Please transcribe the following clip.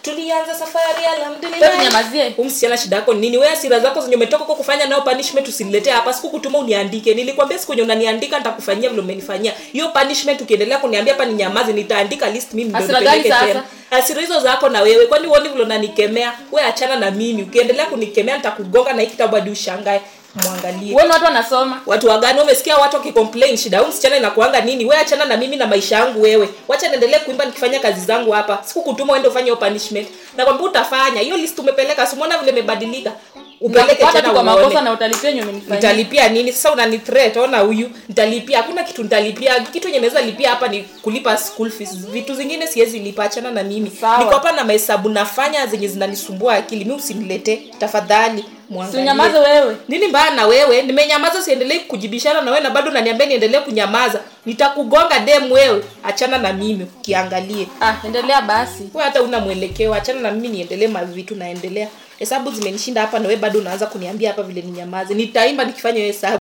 tulianza safari Wewe alhamdulillah nyamazie. Huyu msichana shida yako ni nini wewe hasira zako zenye umetoka kwa kufanya nayo punishment usiniletee hapa sikukutuma uniandike nilikwambia siku yenye unaniandika nitakufanyia vile umenifanyia hiyo punishment ukiendelea kuniambia hapa ni nyamaze nitaandika list mimi ndio Hasira nipeleke gani tena sasa? hasira hizo zako na wewe kwani uoni vile unanikemea wewe achana na mimi ukiendelea kunikemea nitakugonga na hii kitabu hadi ushangae mwangalie Uone watu wanasoma. watu wagani umesikia watu wakicomplain shida huyu msichana inakuanga nini we achana na mimi na maisha yangu wewe wacha niendelee kuimba nikifanya kazi zangu hapa sikukutuma uende ufanye hiyo punishment nakwambia utafanya hiyo list umepeleka simwona vile imebadilika upeleke Nakupata tu tena kwa makosa uone na utalipia yenye umenifanyia. nitalipia nini sasa unani threat ona huyu nitalipia hakuna kitu nitalipia kitu yenye naweza lipia hapa ni kulipa school fees vitu zingine siwezi lipa achana na mimi Sawa. niko hapa na mahesabu nafanya zenye zinanisumbua akili mi usiniletee tafadhali Si mwangalie unyamaze wewe. nini mbaya na wewe nimenyamaza siendelei kujibishana na wewe na bado naniambia niendelee kunyamaza nitakugonga dem wewe achana na mimi ukiangalie Ah, endelea basi. wewe hata una mwelekeo achana na mimi niendelee mavitu naendelea hesabu zimenishinda hapa na wewe bado unaanza kuniambia hapa vile ninyamaze nitaimba nikifanya hiyo hesabu